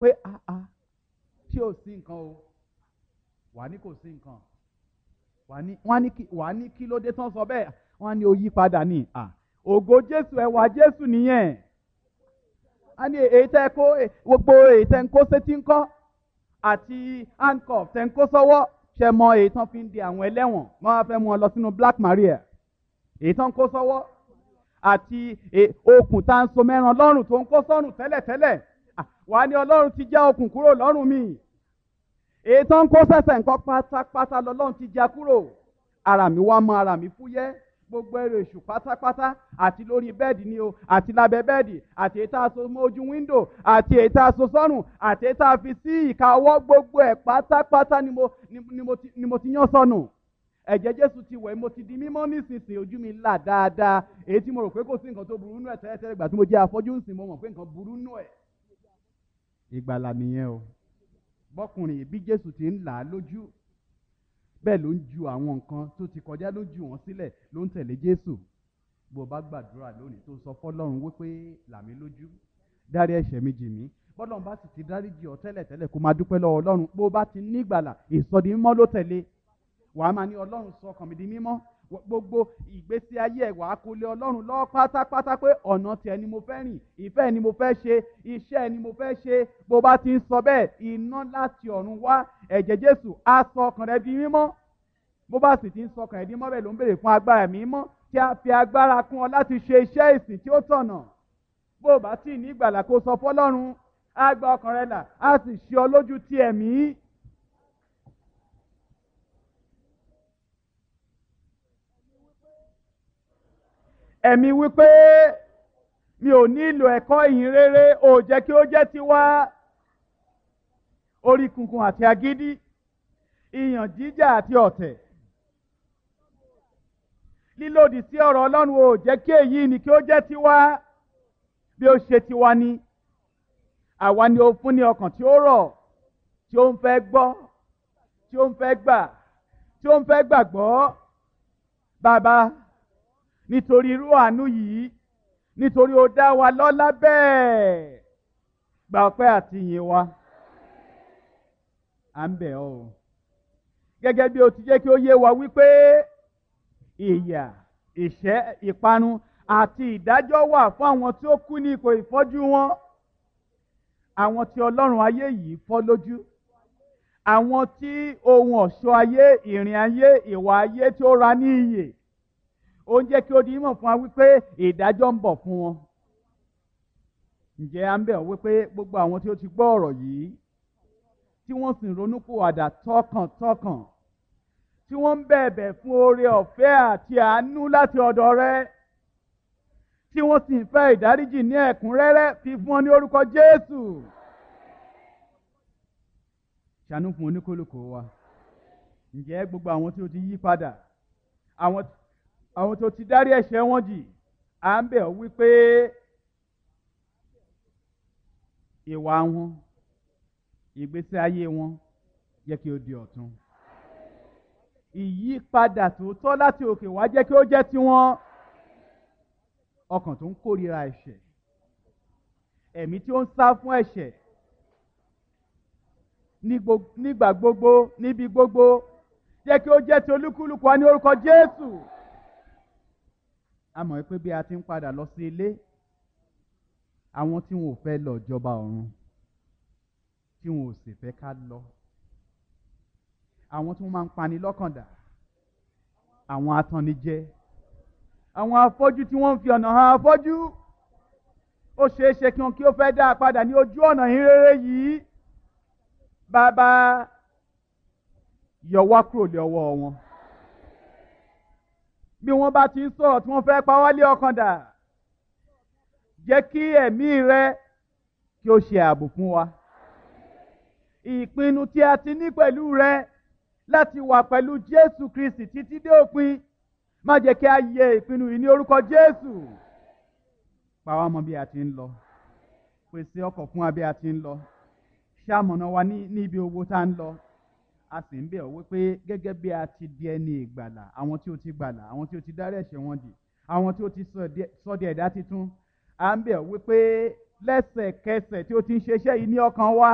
pé àá ṣé ò sí nǹkan o wà ní kò sí nǹkan wà ní wọ́n á ní kí wà á ní kí ló dé tán sọ bẹ́ẹ̀ wọ́n á ní ó yí padà ní à ògo jésù ẹwà jésù nìyẹn a ní èyí tẹ́ kó gbogbo èyí tẹ́ ń kó sétí ń kọ́ àti handcuff tẹ́ ń kó sọ́wọ́ ṣe mọ èyí tán fi ń di àwọn ẹlẹ́wọ̀n wọ́n á fẹ́ mú ọ lọ sínú black maria èyí tán ń kó sọ́wọ́ àti okùn tá ń so mẹ́ran lọ́rùn tó ń kó sọ́rùn tẹ́lẹ̀tẹ́lẹ̀ wà á ní ọlọ́run ti já okùn kúrò lọ́rùn mi èyí tán ń kó sẹ́sẹ̀ nǹkan pátápátá lọ́lọ́run ti já kúrò ara mi wá mọ ara mi fúyẹ́ gbogbo ẹrù èṣù pátápátá àti lórí bẹ́ẹ̀dì ni o àti lábẹ́ bẹ́ẹ̀dì àti èyí tá a so mọ́ ojú wíńdò àti èyí tá a so sọ́rùn àti èyí tá a fi sí ìka ọwọ́ gbogbo ẹ̀ pátápátá ni mo ni mo ti ni mo ti yán sọnù ẹ̀jẹ̀ jésù ti wẹ̀ mo ti di mímọ́ nísinsìnyí ojú mi là dáadáa èyí tí mo rò pé kò sí nǹkan tó burú nù ẹ̀ tẹ́lẹ̀tẹ́lẹ̀ ìgbà tí mo jẹ́ afọ́jú ń sìn mo mọ̀ pé nǹkan burú nù ẹ̀. ìgbàlà nìyẹn o bọ́kùnrin bí jésù ti ń là á lójú bẹ́ẹ̀ ló ń ju àwọn nǹkan tó ti kọjá ló ju wọn sílẹ̀ ló ń tẹ̀lé jésù bó o bá gbàdúrà lónìí tó sọ fọlọ́run wípé làmí lójú dárí ẹ̀ṣẹ̀ mi jì mí bọ́lọ́run bá sì ti dáríjì ọ́ tẹ́lẹ̀ tẹ́lẹ̀ kó máa dúpẹ́ lọ́wọ́ ọlọ́run bó o bá ti ní ìgbàlà ìsọdi mímọ́ ló tẹ̀lé wàá máa ní ọlọ́run sọ ọkàn mi di mímọ́ gbogbo ìgbésí ayé ẹ̀ wàá kó lé ọlọ́run lọ́wọ́ pátápátá pé ọ̀nà tiẹ̀ ni mo fẹ́ rìn ìfẹ́ ni mo fẹ́ ṣe iṣẹ́ ni mo fẹ́ ṣe bó bá ti ń sọ bẹ́ẹ̀ iná láti ọ̀run wá ẹ̀jẹ̀ jésù á sọ ọkàn rẹ di mímọ́ bó bá sì ti ń sọ ọkàn rẹ di mímọ́ bẹ́ẹ̀ ló ń béèrè fún agbára mímọ́ tí a fi agbára kún ọ láti ṣe iṣẹ́ ìsìn tí ó tọ̀nà bó o bá sì ní ìgbàlà kó sọ fọlọ́run á gba ọkàn rẹ là á sì ṣe ọ lójú ti ẹ̀mí ẹ̀mí wípé mi ò nílò ẹ̀kọ́ ìyìn rere ò jẹ́ kí ó jẹ́ tiwa orí kunkun àti agídí ìyàn jíjà àti ọ̀tẹ̀ lílòdì sí ọ̀rọ̀ ọlọ́run ò jẹ́ kí èyí ni kí ó jẹ́ tiwa bí ó ṣe tiwa ni àwa ni ó fún ní ọkàn tí ó rọ̀ tí ó ń fẹ́ gbọ́ tí ó ń fẹ́ gbà tí ó ń fẹ́ gbàgbọ́ bàbá nítorí irú àánú yìí nítorí ó dá wa lọ́lá bẹ́ẹ̀ gba ọpẹ́ àti ìyìn wa à ń bẹ̀ ọ́ o gẹ́gẹ́ bí o ti jẹ́ kí ó yé wa wípé ìyà ìṣẹ́ ìparun àti ìdájọ́ wà fún àwọn tí ó kú ní ipò ìfọ́jú wọn àwọn tí ọlọ́run ayé yìí fọ́ lójú àwọn tí ohun ọ̀ṣọ́ ayé ìrìn ayé ìwà ayé tí ó ra ní iyè ó ń jẹ́ kí ó di mọ̀ fún wa wípé ìdájọ́ ń bọ̀ fún wọn. ǹjẹ́ à ń bẹ̀ wípé gbogbo àwọn tí ó ti gbọ́ ọ̀rọ̀ yìí tí wọ́n sì ronúpìwàdà tọkàntọkàn tí wọ́n ń bẹ̀bẹ̀ fún oore ọ̀fẹ́ àti àánú láti ọ̀dọ̀ rẹ tí wọ́n sì ń fẹ́ ìdáríjì ní ẹ̀kúnrẹ́rẹ́ fi fún ọ ní orúkọ Jésù. ṣàánú fún oníkólókò wa ǹjẹ́ gbogbo àwọn tí ó ti yí padà àwọn tí àwọn tó ti dárí ẹ̀ṣẹ̀ wọn jì à ń bẹ̀ ọ́ wípé ìwà wọn ìgbésí ayé wọn jẹ́ kí ó di ọ̀tun ìyípadà tòótọ́ láti òkè wá jẹ́ kí ó jẹ́ tiwọn ọkàn tó ń kórìíra ẹ̀ṣẹ̀ ẹ̀mí tí ó ń sá fún ẹ̀ṣẹ̀ nígbà gbogbo níbi gbogbo jẹ́ kí ó jẹ́ ti olúkúlùkù wa ní orúkọ Jésù a mọ̀ pé bí a ti ń padà lọ sí ilé àwọn tí wọn ò fẹ́ lọ jọba ọ̀run tí wọn ò sì fẹ́ ká lọ àwọn tí wọ́n máa ń pani lọ́kàndà àwọn atannijẹ àwọn afọ́jú tí wọ́n ń fi ọ̀nà hàn afọ́jú ó ṣeé ṣe kí wọn kí ó fẹ́ dá a padà ní ojú ọ̀nà ìrere yìí bàbá yọ wá kúrò lé ọwọ́ wọn bí wọ́n bá ti ń sọ̀rọ̀ tí wọ́n fẹ́ pa wá lé ọkàn dà jẹ́ kí ẹ̀mí rẹ kí ó ṣe ààbò fún wa ìpinnu tí a ti ní pẹ̀lú rẹ láti wà pẹ̀lú Jésù Kristi títí dé òpin má jẹ́ kí a yẹ ìpinnu yìí ní orúkọ Jésù pa wá mọ́ bí a ti ń lọ pèsè ọkọ̀ fún wa bí a ti ń lọ ṣamọ̀nà wa ní ibi owó tá ń lọ a sì ń bẹ̀ ọ́ wípé gẹ́gẹ́ bí a ti di ẹni ìgbàlà àwọn tí ó ti gbàlà àwọn tí ó ti dárí ẹ̀ṣẹ̀ wọn jì àwọn tí ó ti sọ di ẹ̀dá titun à ń bẹ̀ ọ́ wípé lẹ́sẹ̀kẹsẹ̀ tí ó ti ń ṣe iṣẹ́ yìí ní ọkàn wa